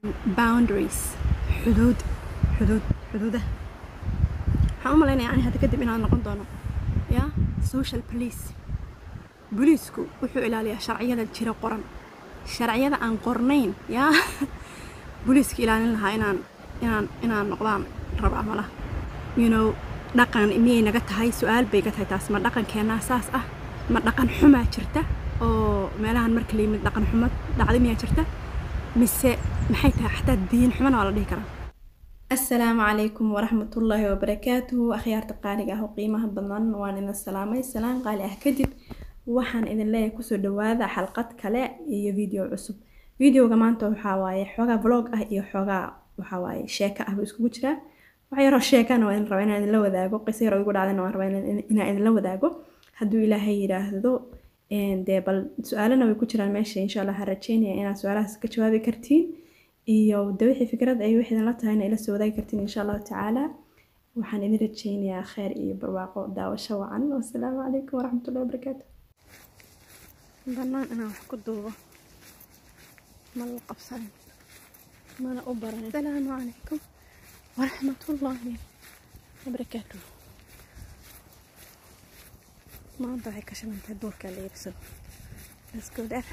boundaries xuduud xuduud xuduudaha waxaan u malaynaya ani hadda kadib inaan noqon doono ya social police booliisku wuxuu ilaaliyaa sharciyada jira qoran sharciyada aan qornayn yaa booliiska ilaalin lahaa inaan inaan inaan noqdaan rabaa malaha you know dhaqan miyay naga tahay su-aal bay ga tahay taas ma dhaqankeenaa saas ah ma dhaqan xumaa jirta oo meelahan marka la yimid dhaqan xumo dhacda miyaa jirta mise maxay tahay xataa diin xumana waa la dhihi karaa asalaamu calaykum waraxmatullaahi wabarakaatuhu akhyaarta qaaliga ah oo qiimaha badan waan idin salaamay salaan qaali ah kadib waxaan idin leeyahay kusoo dhawaada xalqad kale iyo video cusub videoga maanta waxaa waaye xoogaa vlog ah iyo xoogaa waxaa waaye sheeko ah buu iskugu jiraa wax yaroo sheekana waa idin rabaa inaan idinla wadaago qiso yaroo igu dhacdayna waan rabaa inaan idinla wadaago hadduu ilaahay yidhaahdo dee bal su-aalana way ku jiraan meesha insha allah ha rajeynaya inaad su-aalahaas ka jawaabi kartiin iyo de wixii fikrad ay wixii idinla tahay ina ila soo wadaagi kartiin insha allahu tacaala waxaan idin rajeynayaa kheyr iyo barwaaqo daawasho wacan wasalaamu calaykum waraxmatullahi wabarakaatu banaan inaan wax ku duubo ma la qabsanin mana u baran asalaamu calaykum waraxmatullaahi wabarakaatu maanta waxay ka shilantahay duurka la iibsado let's go there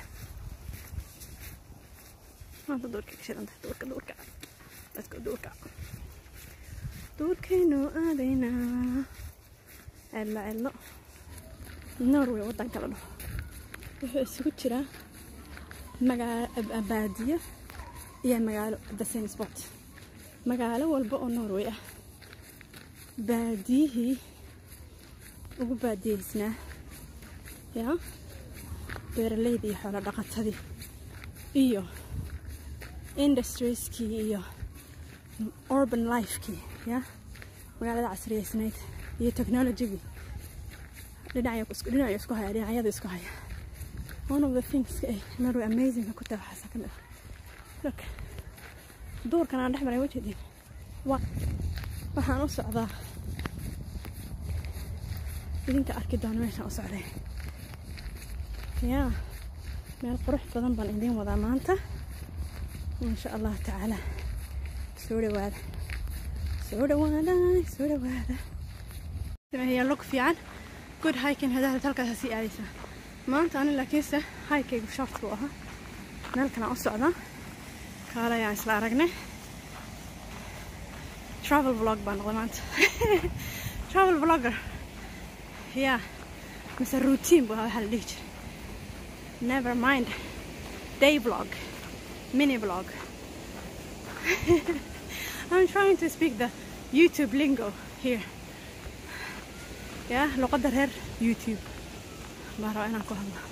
maanta duurka ka shilantahay duurka duurka let's go duurka duurkaynu aadaynaa cello cello norway waddanka la dhaho wuxuu isugu jiraa magaalo baadiyo iyo magaalo the same spot magaalo walba oo norway ah baadiyihii ugu baadiyeysnaa yaa beeraleyda iyo xoolo dhaqatadii iyo industrieskii iyo urban lifekii yaa magaalada casriyeysnayd iyo technologygii dhinaca isku haya dhinacyada isku haya one of the things ay norway amazingka ku tahay waxaasa ka mid ah look duurkan aan dhex maray wajeedin wa waxaan u socdaa idinka arki doona meeshaan u socday yaa meel qurux badan baan idiin wadaa maanta insha allahu tacaala soo dhawaada soo dhawaada soo dhawaada sameeyaa log fiican good hiking hadaad halkaas sii aadaysaa maanta ani laakiinse haykaygu short buu ahaa meel kalaan u socdaa kaale ayaan isla aragnay travel vlog baan noqday maanta travel vlogger yaa mise routine buu ahaa waxaa la dhihi jiray never mind day vlog mini vlog I'm trying to speak the YouTube lingo here yaa luqadda reer YouTube baan rabaa inaan ku hadlo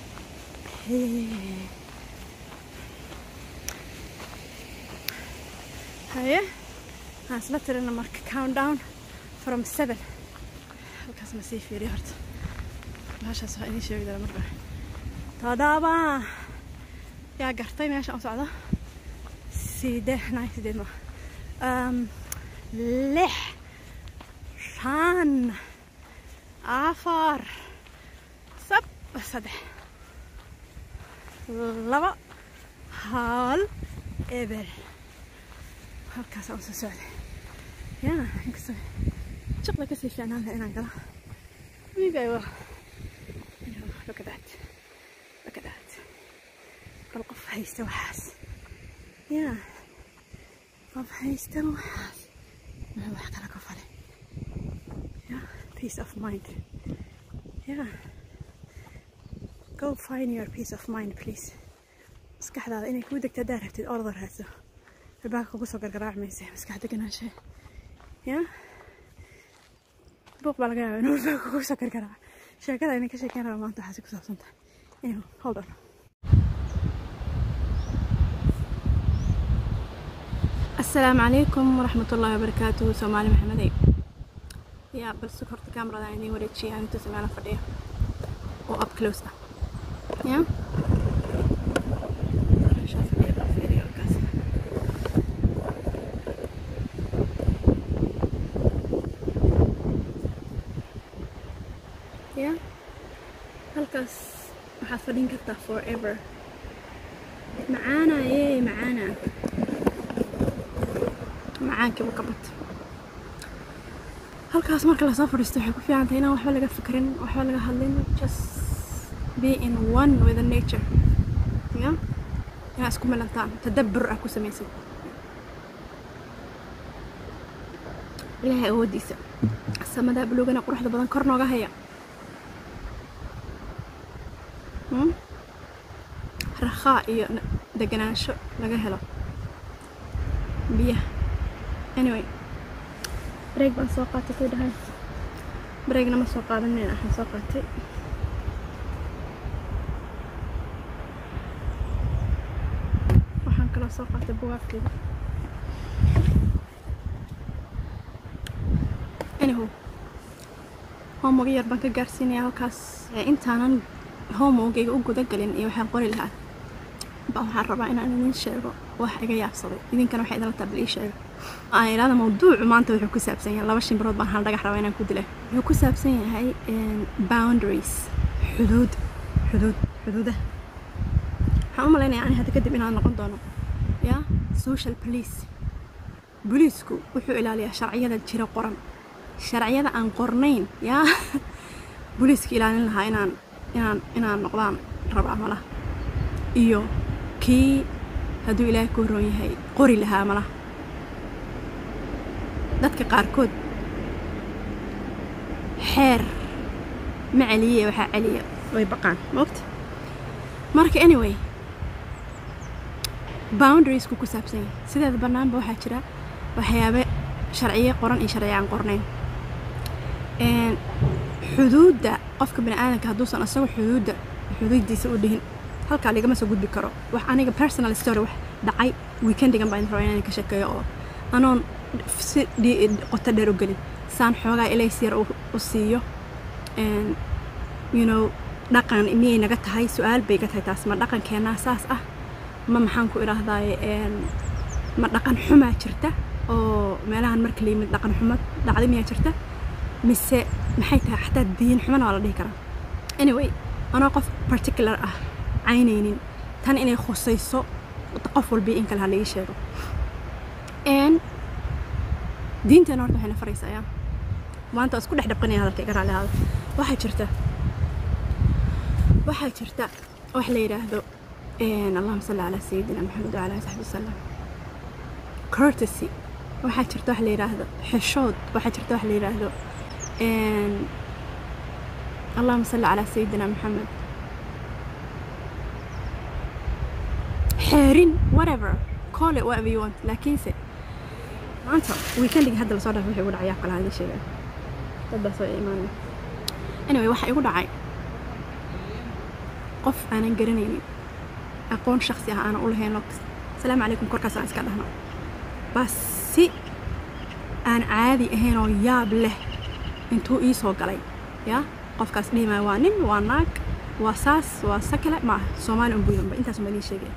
haye waxaan isla tirina marka countdown from seven halkaas ma sii fiiriyo horta meeshaas waa idiin sheegi dara marka todoba yaa gartay meeshaan u socdo sideed nine sideed ma lix shan afar sab saddex laba hal eber halkaasaan usoo socday yaa inkastoo shaqda kasii fiicnaan laha inaan galo maybe I will you know, look at that look at that bal qof haysta waxaas yaa qof haysta waxaas muxuu wax kala ka falay yaa peace of mind yaa go find your peace of mind please maskaxdaada inay kuu degto haddaa rabtid orda raadso albaabka kugu soo gargaraac mayse maskax deganaanshe yaa buuq baa laga yaaba inuu albaabka kugu soo gargaraaca sheekada idin ka sheekeyn raba maanta waxaasi ku saabsan tahay anyway hold on السلام عليكم ورحمة الله وبركاته سومالي محمدي يا بل سكرت كاميرا دايني وريتشي يعني تسمعنا فردية و up close يا يا halkaas waxaad fadhin kartaa forever macaana yey macaana macaankiiba ka batay halkaas marka lasoo fadhiisto waxay ku fiican tahay inaan waxba laga fikrin waxba laga hadlin just be in one with the nature ya inaad isku milantaan tadabbur ah ku samaysid ilaahay awooddiisa samadaa buluugana quruxda badan kor nooga haya Hmm? rakhaa iyo n- deganaansho laga helo biyaha anyway break baan soo qaatay kay dhahay breakna ma soo qaadanin waxaan soo qaatay waxaan kaloo soo qaatay bugaagteeda anywho homework yar baan ka gaarsiinaya halkaas ee intaanan homeworkayga u gudagelin iyo waxaan qori lahaa baa waxaan rabaa inaan idin sheego wax iga yaabsaday idinkana waxay idinla taabal ii sheega aan idhaahda mawduucu maanta wuxuu ku saabsan yahay laba shimbirood baan hal dhagax rabaa inaan ku dila wuxuu ku saabsan yahay een, boundaries xuduud xuduud xuduudaha waxaan u malaynayaa ani hadda kadib inaan noqon doono ya social police booliisku wuxuu ilaaliyaa sharciyada jira qoran sharciyada aan qornayn yaa booliiska ilaalin lahaa inaan inaan inaan noqdaan rabaa malaha iyo kii hadduu ilaahay ku roon yahay qori lahaa malaha dadka qaarkood xeer ma celiye waxaa celiya way baqaan maogta marka anyway boundariesku ku saabsan yahay sideeda bannaanba waxaa jira waxyaabe sharciye qoran iyo sharciye aan qornayn Een, xuduudda qofka bini aadamka hadduusan isagu xuduudda xuduuddiisa u dhihin halkaa ligama soo gudbi karo wax aniga personal story wax dhacay weekendigan baan rabaa inaan ka sheekeeyo oo anoon si dhi- qoto dheer u gelin saan xoogaa ilays yar u u siiyo Een, you know dhaqan miyay naga tahay su-aal bay ga tahay taas ma dhaqankeenaa saas ah ma maxaan ku idhaahdaaye een, ma dhaqan xumaa jirta oo meelahan marka la yimid dhaqan xumad dhacday miyaa jirta mise maxay tahay xataa diin xumana waa la dhihi karaa anyway anoo qof particular ah caynaynin tan inay khusayso qof walbii in kale ha laii sheego n diinteena horta waxayna faraysaa yaa maanta waa isku dhex dhaqanaya hadalka iga raali ahaada waxaa jirta waxaa jirta wax la yidhaahdo een, allahuma salli calaa sayidina maxamed wacala ali saxbi wasalam courtesy waxaa jirta wax la yidhaahdo xishood waxaa jirta wax la yidhaahdo een, allahuma salli calaa sayidina maxamed xeerin whatever call it whatever you want laakiinse maanta weekendiga hadda lasoo dhaafay wixii igu dhacay yaa kala hadii sheega dad baa soo imaanaya anyway waxa igu dhacay qof aanan garanaynin aqoon shaksi ah aanan u lahayn oo salaamu calaykum korkaas aan iska dhahno bas si aan caadi ahayn oo yaab leh intuu ii soo galay yaa qofkaas dhihi maayo waa nin waa naag waa saas waa sakale ma aha soomaali un buyanba intaas uma idiin sheegaya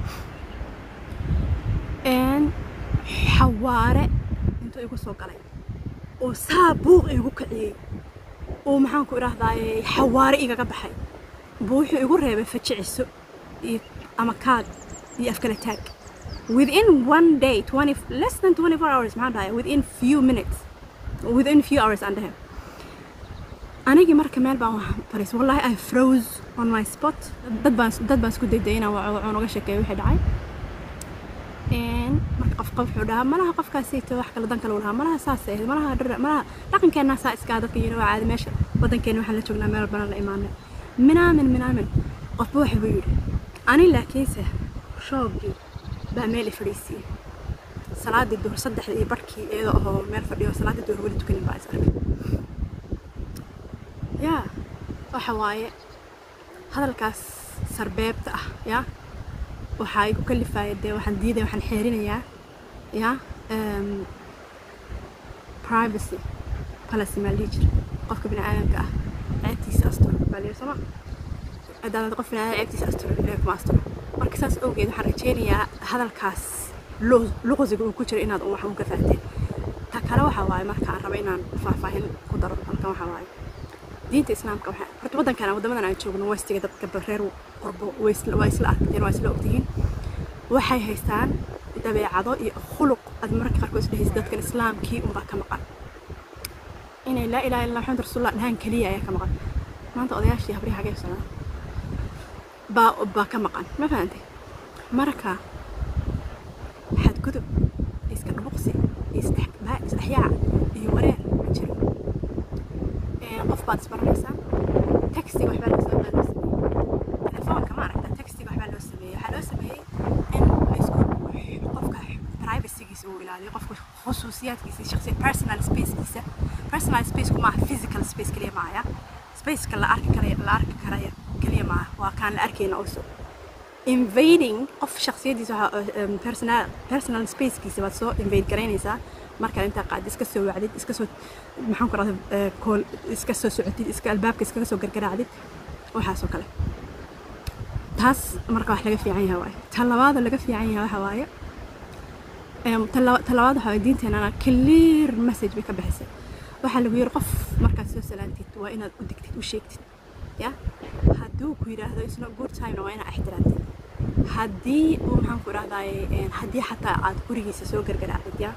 n xawaare intuu igu soo galay oo saa buuq igu kiciyey oo maxaan ku idhaahdaaye xawaare igaga baxay buu wuxuu igu reebay fajiciso iyo ama kaad iyo afkala taag within one day 20 less than 24 hours maxaan dhahay within few minutes within few hours aan dhahay anigii marka meel baan wax fariis wallahi i froze on my spot dad baan dad baan isku dayday inaan waco waco uga sheekeeyo wixii dhacay marka qof qof wuxuu dhahaa malaha qofkaasayto wax kale dan kale u lahaa malaha saas ahayd malaha dhar malaha dhaqankeenna saa iskaa dadka yidhi waa caadi meesha waddankeena waxaan la joognaa meel banan la imaanay minaamin minaamin qofba waxa buu yidhi ani laakiinse shoogii baa meel i fadhiisiiyey salaadii duhur saddexda iyo barhkii iyadoo ahoo meel fadhiyo salaadii duhur weli tukanin baa is arkay yaa waxa waaye hadalkaas sarbeebta ah yaa waxaa igu kalifaya dee waxaan diidaya waxaan xeerinayaa yaa privacy policy maa dhihi jira qofka bini aadamka ah ceebtiisa asturo baa lihi sooma haddaad qof bini aadam ceebtiisa asturo ilahi kuma asturo marka saas awgeed waxaan rajaynayaa hadalkaas luqsiga uu ku jiro inaad wax uga fahanteen ta kale waxaa waaye marka aan rabo inaan faahfaahin ku daro halkan waxaa waaye diinta islaamka waxaa horta waddankana waddamadan aan joogno westiga dadka reer qurbo waa isla arkeen waa isla ogtihiin waxay haystaan dabeecado iyo khuluq aad mararka qaarkood isdhehaysa dadkan islaamkii unbaa ka maqan inay laa ilaha illa maxamed rasuulullah dhahaan keliya ayaa ka maqan maanta odayaashii habrihi xagee socdaan baa baa ka maqan ma fahantay marka xadgudub iska dhubuqsi isdhexyaac iyo wareer ma jiro qof baad isbaranaysaa taxiga waxbaa loo soo loo sameeyey telefoonka ma aragta taxiga waxbaa loo sameeyey waxaa loo sameeyey in laisku qofka privacygiisa uu ilaaliyo qofka khusuusiyaadkiisa shakhsiya personal spacekiisa personal spaceku maaha physical space keliya maaya spaceka la arki karaya la arki karaya keliya maaha waa kaan la arkayna also invading qof shakhsiyadiisa waxa personal personal spacekiisa baad soo invade garaynaysaa markaad intaa qaad iska soo wacdid iska soo maxaan ku rahda kool iska soo socotid iska albaabka iskaga soo gargaraacdid waxaasoo kale taas marka wax laga fiican yahay waaye ta labaada laga fiican yahay waxa waaye ta labaad waxa waaye diinteenana clear message bay ka bixisay waxaa lagu yiri qof markaad soo salaantid waa inaad u digtid u sheegtid ya hadduu ku yidhaahdo isna good timena waa inaad ixtiraamtid haddii uu maxaan ku idhahdaye haddii xataa aad gurigiisa soo gargaraacdid ya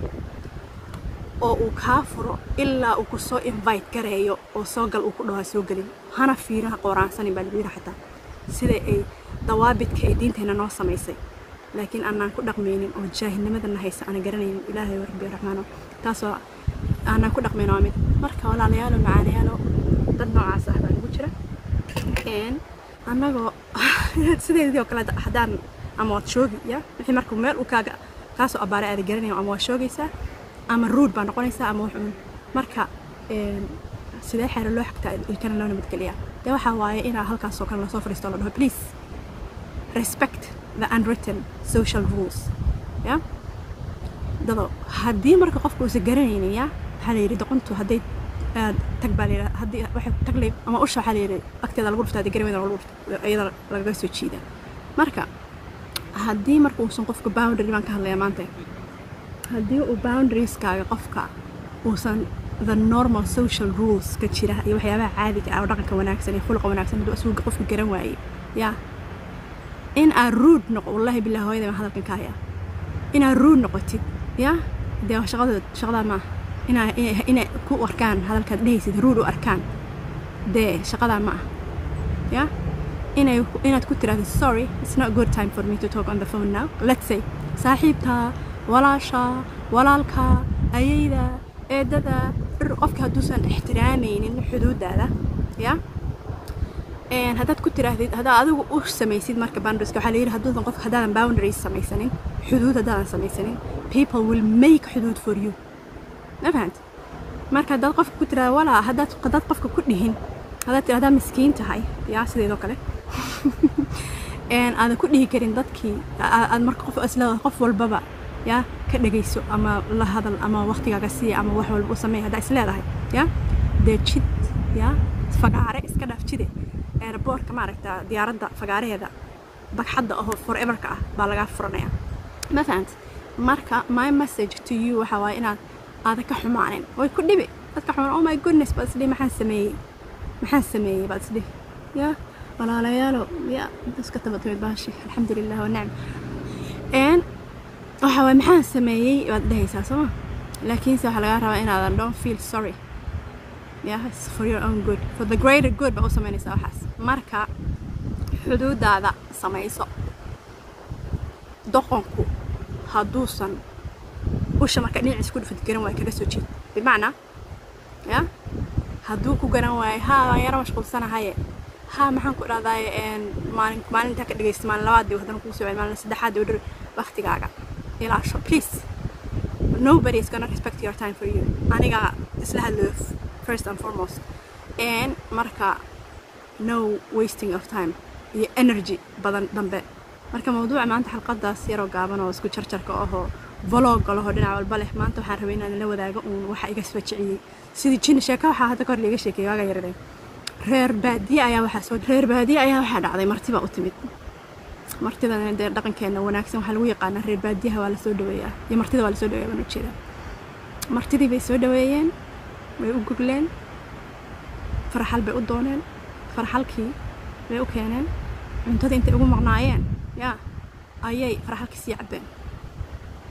oo uu kaa furo ilaa uu ku soo invite gareeyo oo soo gal uu ku dhahaa soo gelin hana fiiraha qooraansanin baa lagu yidhi xataa sida ay dawaabidka ay diinteenna noo samaysay laakiin aanaan ku dhaqmaynin oo jaahilnimadana haysa aan garanaynin ilaahay rabbi raxmaano taasoo aanaan ku dhaqmayn waa mid marka walaalayaalo macaanayaalo dad noocaas ah baa lagu jira annagoo sideedii oo kale haddaan ama waad shoogi ya wixii marka meel uu kaaga kaasoo abbaaray aada garanayo ama waad shoogaysaa ama ruud baa noqonaysaa ama wuxuun marka sidee xeero loo xigtaa ilkana loo nabadgeliyaa dee waxaa waaye inaa halkaasoo kale lasoo fadhiisto la dhaho please respect the unwritten social rules ya dado haddii marka qofka uusan garanaynin ya waxaa la yidhi doqontu hadday tag baa layidhi haddii waxay taglay ama usha waxaa la yidhi agteeda lagu dhuftaa garaweyda lagu dhufta iyada lagaga soo jiida marka haddii marka uusan qofka boundary baan ka hadlayaa maanta haddii uu boundarieeskaaga qofka uusan the normal social rules ka jira iyo waxyaabaha caadiga ah oo dhaqanka wanaagsan iyo khuluqa wanaagsan hadduu asuga qofka garan waayey ya in aad ruud noqo wallahi billahi hooyada baan hadalkan ka hayaa inaad ruud noqotid ya dee shaqadood shaqadaa maaha inaa inay ku arkaan hadalkaad dhehaysid ruud u arkaan dee shaqadaa ma ah ya inay inaad ku tiraahdo sorry it's not a good time for me to talk on the phone now let's say saaxiibtaa walaashaa walaalkaa ayayda eedada qofka hadduusan ixtiraamaynin xuduudaada ya haddaad ku tiraahdid haddaad adigu u samaysid marka boundarieska waxaa layidhi hadduusan qof haddaadan boundaries samaysanin xuduud haddaadan samaysanin people will make xuduud for you ma fahant marka haddaad qofka ku tiraahdo walaa haddaad haddaad qofka ku dhihin haddaad tirahdaa miskiin tahay yaa sideedoo kale aadan ku dhihi karin dadkii aad marka qof isleedahay qof walbaba ya ka dhegayso ama la hadal ama waqtigaaga siiya ama wax walba u sameey haddaa is leedahay ya dee jid ya fagaare iska dhaaf jide airboortka maaragta diyaaradda fagaaraheeda bagxadda ahoo foreverka ah baa lagaa furanaya ma fahant marka my message to you waxaa waaye inaad aadan ka xumaanin way ku dhibi dadka xumaan oh my goodness baad isdhihi maxaan sameeyey maxaan sameeyey baad isdhihi ya walaalayaalo ya iska tabatamid baashi alxamdulilah wanacm waxa waay maxaan sameeyey baad dhehaysaa sooma laakiinse waxaa lagaa rabaa inaadan don't feel sorry yeah for your own good for the greater good baa u samaynaysaa waxaas marka xuduudaada samayso doqonku hadduusan usha marka dhinaciis ku dhufad garan waayo kaga soo jeed bimacnaa ya hadduu ku garan waayo haa waan yaro mashquulsanahaye haa maxaan ku idhahdaaye maalin maalintaa ka dhegaysta maalin labaadii haddana kugu soo maalin saddexaadii oo dhar waqtigaaga ilaasho please nobody is gonna respect your time for you aniga isla hadlayo first and foremost and marka no wasting of time iyo energy badan dambe marka mawduuca maanta xalqadaas yaroo gaaban oo isku jarjarka ahoo vlogga laho dhinac walba leh maanta waxaan rabay inaan la wadaago uun waxa iga sfajiciyey sidii jin sheeka waxaa hadda kahor liiga sheekeeyay waaga yaradeen reer baadiye ayaa waxaa soo reer baadiye ayaa waxaa dhacday martiba u timid martidana dee dhaqankeena wanaagsan waxaa lagu yaqaanaa reer baadiyaha waa lasoo dhaweeyaa iyo martida waa lasoo dhaweeya baan ujeedaa martidii bay soo dhaweeyeen way u gogleen farxal bay u dooneen farxalkii bay u keeneen cuntada intay ugu maqnaayeen yaa ayay farxalkii sii cabbeen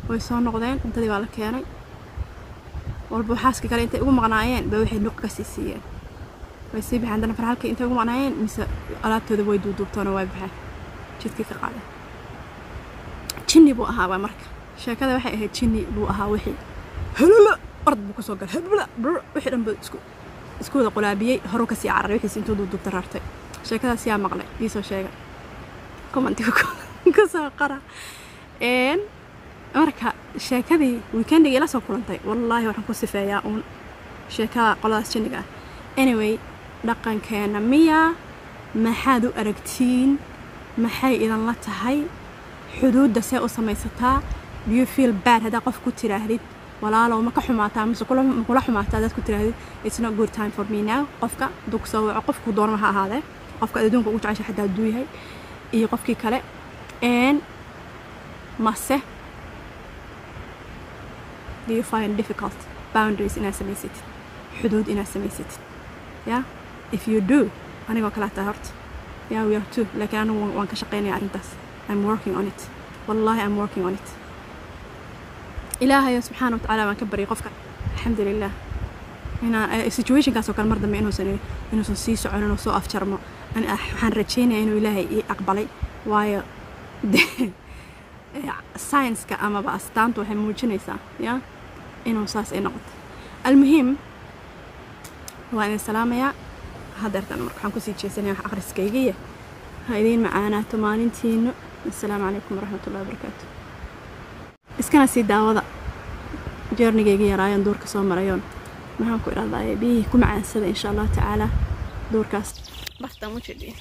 way soo noqdeen cuntadii baa la keenay walba xaaskii kale intay ugu maqnaayeen ba waxay nuq ka sii siiyeen way sii baxeen haddana farxalkii intay ugu maqnaayeen mise alaabtooda way duuduubtoona way baxeen jidkii ka qaadeen jinni buu ahaaba marka sheekada waxay ahayd jinni buu ahaa wixii halala ord buu kusoo galay habla brr wixii dhan buu isku isku wada qulaabiyey horu kasii cararay wixiis intuu duuduubta rartay sheekadaas yaa maqlay iisoo sheega commentiga kusoo qara een marka sheekadii weekendigii ila soo kulantay wallaahi waxaan ku sifeeyaa uun sheekada qoladaas jinniga ah anyway dhaqankeena miya maxaad u aragtiin maxay idanla tahay xuduudda see u samaysataa do you feel bad haddaa qof ku tiraahdid walaalow ma ka xumaataa mise ma kula xumaataa haddaad ku tiraahdid it's not good time for me now qofka hadduu ku soo waco qofku doonama ha ahaadee qofka adduunka ugu jecesha xataa hadduu yahay iyo qofkii kale n mase do you find difficult boundaries inaad samaysatid xuduud inaad samaysatid ya if you do anigoo kale hataa horta ya we are two laakiin anigu waan ka shaqaynaya arrintaas I'm working on it wallahi I'm working on it ilaahayo subxaana watacaala baan ka baryay qofka alxamdulilah inaan situationkaas oo kale mar dambe inuusan inuusan sii socon inuu soo afjarmo waxaan rajeynaya inuu ilaahay ii aqbalay waayo science-ka amaba astaantu waxay muujinaysaa ya inuu saas ay noqoto almuhiim waa idin salaamayaa hadeertan marka waxaan kusii jeesanaya wax akhriskaygiya ha idiin macaanaato maalintiinu assalaamu calaykum waraxmat ullahi wabarakaatu iskana sii daawada jeernigayga yaraayan duurka soo marayoon maxaan ku idhahdaa biyihii ku macaansada insha allahu tacaala duurkaas bartaan u jedhiin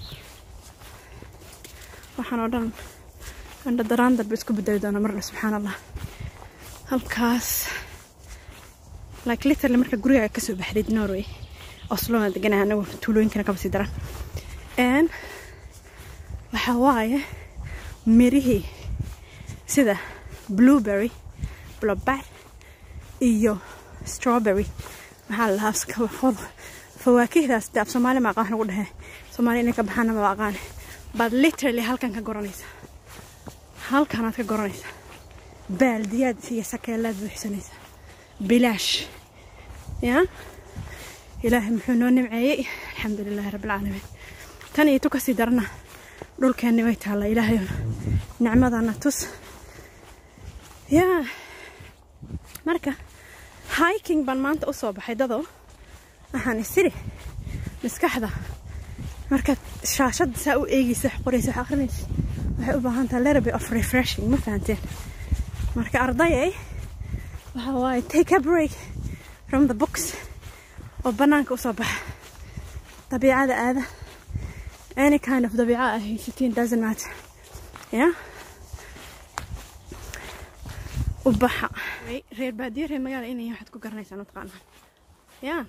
waxaan oo dhan andha daraan darbe isku bedeli doona marna subxaan allah halkaas like literally marka guriga kasoo baxdid norway oslona deganaha anagu tuulooyinkana kaba sii daran n waxaa waaye mirihii sida blueberry blobar iyo strawberry maxaa la lahaa fawaakihdaas de af soomaali ma aqaan ugu dhehe soomaali inay ka baxaana ma aqaane baad literally halkan ka goranaysa halkanaad ka goranaysa baaldiyaad iyo sakeelaad buuxsanaysa bilaash ya ilaahay muxuu noo nimceeyey alxamdulilaahi rabbilcaalamiin tan iyo tu kasii darana dhulkeenni way taalla ilaahay nicmadana tus yaa marka hiking baan maanta u soo baxay dadoo waxaan isiri maskaxda markaad shaashadda saa u eegaysa wax qoraysa wax akhrinaysa waxay u baahan tahay little bit of refreshing ma fahanteen marka ardayay waxa waaye take a break from the books oo bannaanka u soo baxa dabiicada aada any kind of dabiica ah haysatiin doesn't matter yeah u baxa reer baadiyo reer magaala inay waxaad ku garanaysaan mataqaanaa yaa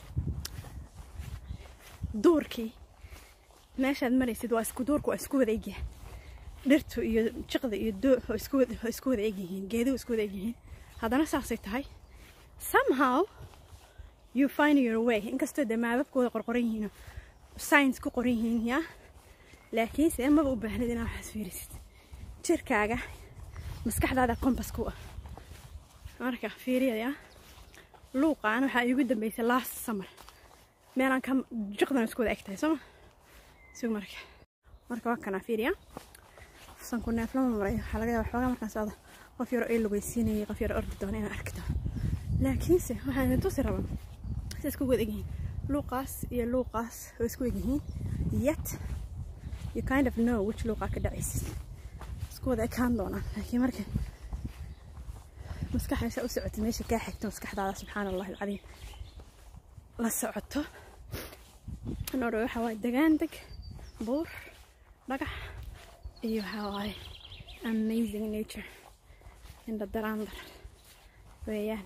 duurkii meeshaad maraysid waa isku duurku waa isku wada egyahay dhirtu iyo jiqda iyo doox oo isku wada oo isku wada egyihiin geeduhu isku wada egyihiin haddana saasay tahay somehow you find your way inkastoo dee maababkooda qorqoran yihiin science ku qoran yihiin yaa laakiinse maba u baahnid inaad waxaas fiirisid jirkaaga maskaxdaada kompas ku ah marka fiiriyaya luuqaan waxaa iigu dambeysay last summer meelaan ka jiqdan isku wada eg tahay sooma sug marka marka waa kanaa fiiriya sanku neeflama maray waxaa laga yaaba xoogaa markaan socda qof yaro ay lugaysiinayay qof yaro ordi doona inaan arki doono laakiinse waxaan idin tusi rabaa si isku wada egyihiin luuqaas iyo luuqaas oo isku egyihiin yet you kind of know which luuqaa ka dhacaysid isku wada ekaan doonaan laakiin marka maskaxaysa u socotay meesha kaa xigto maskaxdaada subxaana allahi alcadiim la socoto noodha waxaa waaye degaan deg buur dhagax iyo waxaa waaye amazing nature indha daraandar weeyaan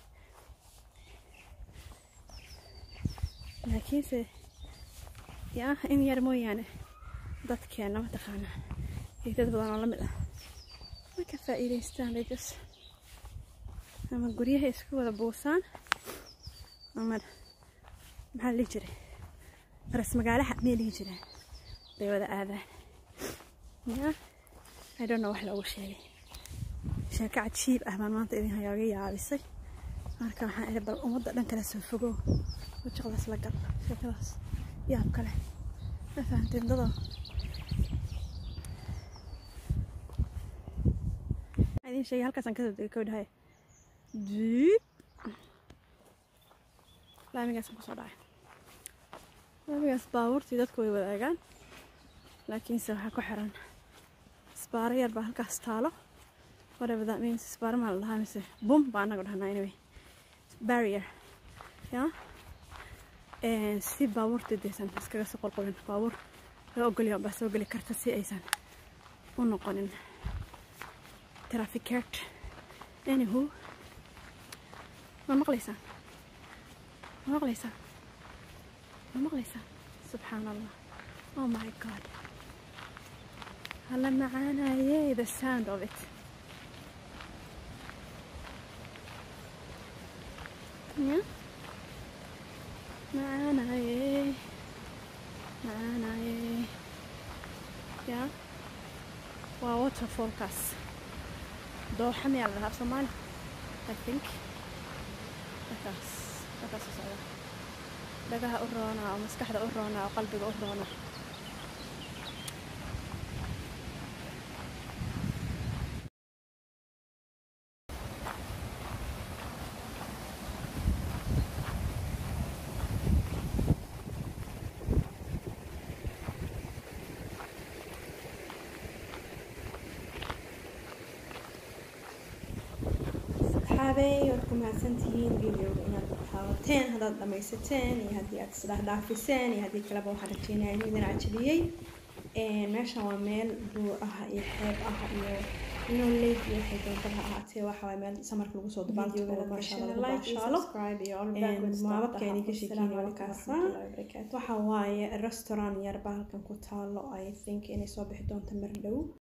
laakiinse yaa in yar mooyaane dadkeena mataqaanaa iyo dad badan oo la mid ah ma ka faa'iidaystaan they just ama guryaha isku wada buusaan ama maxaa la dhihi jiray ras magaalaha miyay dhihi jiraan bay wada aadaan ya i don't know wax loogu sheegay sheeko cajiib ah baan maanta idin hayaaga yaabisay marka waxaan idhi bal ummadda dhan kale soo fogow wajaqdaas la gal sheekadaas yaab kale ma fahanteen dadoo idin sheegay halkaasaan kasoo degay kow dhahay diib laamigaasaan kusoo dhacay laamigaas baabuurtii dadku way wadaagaan laakiinse waxaa ku xiran isbaaro yar baa halkaas taalo whatever that means isbaaro maa la dhahaa mise bum baa anagu dhahnaa anyway barrier ya si baabuurta deysan iskaga soo qolqolin baabuur laga ogolya baa soo geli karta si aysan u noqonin trafficert anyhow ma maqlaysaan ma maqlaysaan ma maqlaysaan subxaan allah oh my god hala macaanaye the sound of it yeah? macaanaye macaanaye ya waa waterfallkaas dooxa miyaa la dhahaa soomaali i think markaas markaas u socda dhagaha u roona oo maskaxda u roona oo qalbiga u roona saxaabey waad ku mahadsantihiin videoga inaad daawateen haddaad dhamaysateen iyo haddii aad isdhaah dhaafiseen iyo haddii kaleba waxaan rajeynaya inuu idin cajabiyey meeshan waa meel buur ah iyo xeeb ah iyo inuu leeg iyo waxay doonta ha ahaatee waxa waay meel samarka lagu soo dabaaltagooda maasha allah lagu baashaalo maababkeeni ka sheekeynay wakaasa waxa waaye restaurant yar baa halkan ku taalo i think inay soo bixi doonto mar dhow